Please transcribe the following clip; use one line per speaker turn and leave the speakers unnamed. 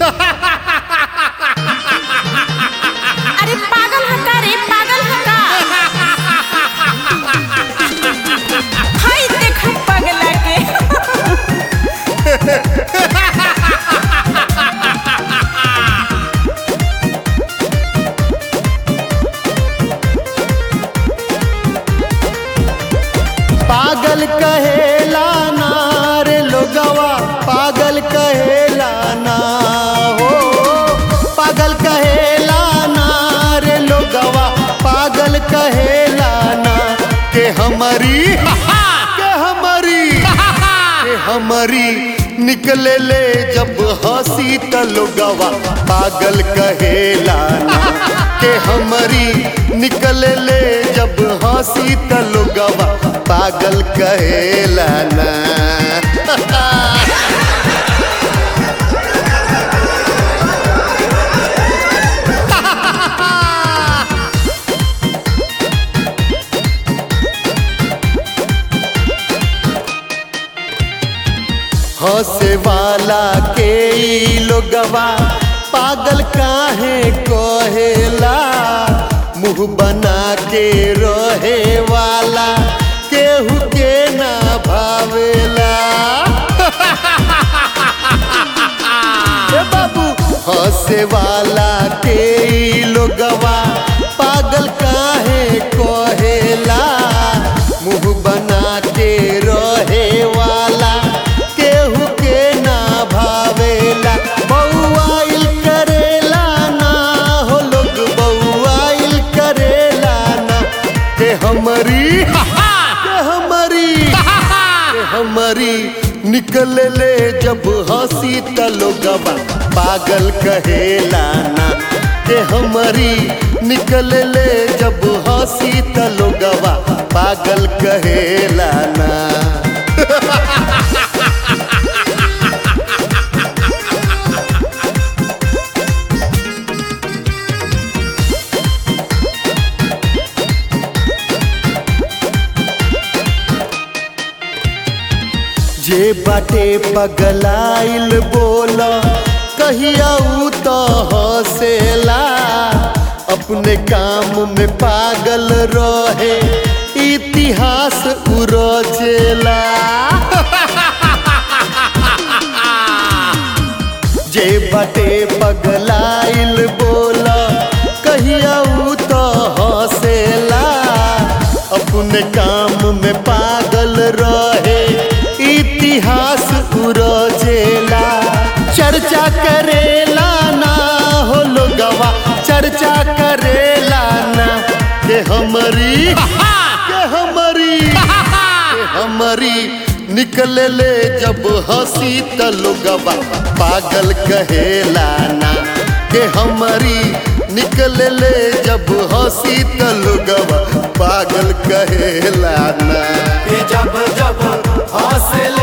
अरे पागल है का रे पागल है का हाय देख पगला के
पागल कहेला ना रे लोगवा पागल कहेला ना हो पागल कहेला ना रे लोगवा पागल कहेला ना के हमारी के हमारी के हमारी निकले ले जब हंसी त लोगवा पागल कहेला ना के हमारी निकले ले जब हंसी त लोगवा पागल कहेला ना हंसे वाला के ई लोगवा पागल काहे कहेला मुंह बना के रहे वाला केहू के ना भावेला ए बाबू हंसे वाला के ई लोगवा पागल काहे कहेला मुंह बना के रहे वाला केहू के ना भावेला बउआइल करेला ना हो लोग बउआइल करेला ना के हमरी के हमरी के हमारी निकल ले जब हंसी त लोगवा पागल कहेला ना के हमारी निकल ले जब हंसी त लोगवा पागल कहेला ना जे बाटे पगलाइल बोल कहिया ऊ तो हंसेला अपने काम में पागल रहे इतिहास उरचेला जे बाटे पगलाइल बोल कहिया ऊ तो हंसेला अपने काम में पागल रहे इतिहास उरजेला चर्चा करेला ना हो लोगवा चर्चा करेला ना के हमारी के हमारी के हमारी निकल ले जब हंसी त लोगवा पागल कहेला ना के हमारी निकल ले जब हंसी त लोगवा पागल कहेला ना
कि जब जब हौसले